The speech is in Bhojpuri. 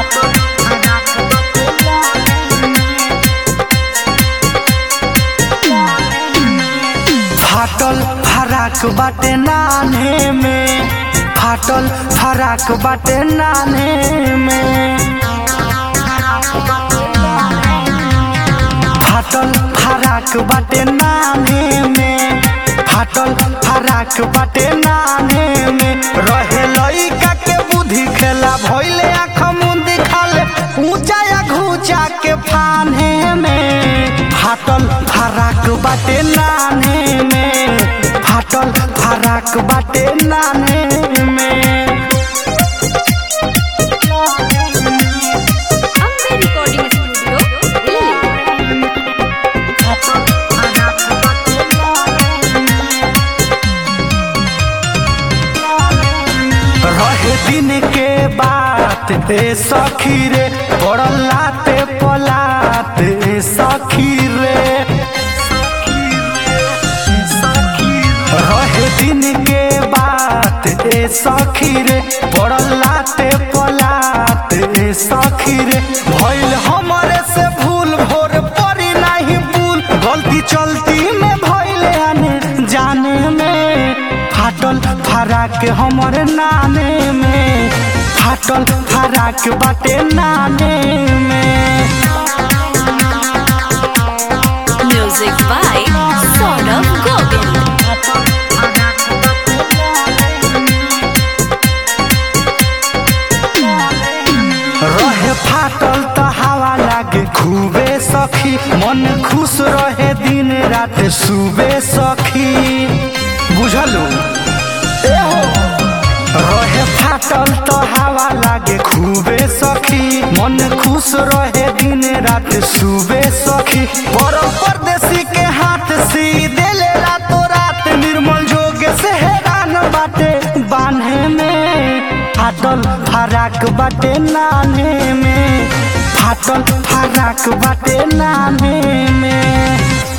फाटल फराक बाटे नाने में फाटल फराक बाटे नाने में फाटल फराक बाटे नाने में फाटल फराक बाटे नाने में रहे लइका के बुद्धि खेला भइले आँख मुंदी खाले ऊंचा या घूचा के फाने में फाटल फराक बाटे नाने में फाटल फराक बाटे नाने में अम्बे रिकॉर्डिंग स्टूडियो दिल्ली रहे दिन के बात ए सखी रे पड़ल लाते पलात ए सखी रे रहे दिन के बात ए सखी रे पड़ल लाते पलात ए सखी रे भइल हमरे से भूल भोर परी नहीं भूल गलती चलती में भइल आने जाने में फाटल फराक हमर नाने में फाटल फराक बाटे नाने में म्यूजिक बाय सौरभ गोविंद रहे फाटल त हवा लागे खूबे सखी मन खुश रहे दिन रात सुबे सखी बुझलू एहो रहे फाटल त हवा लागे खूबे सखी मन खुश रहे दिन रात सुबे सखी पर परदेसी के हाथ सी देले रातो रात निर्मल जोग से हैरान बाटे बान्हे में फाटल फराक बाटे नाने में फाटल फराक बाटे नाने में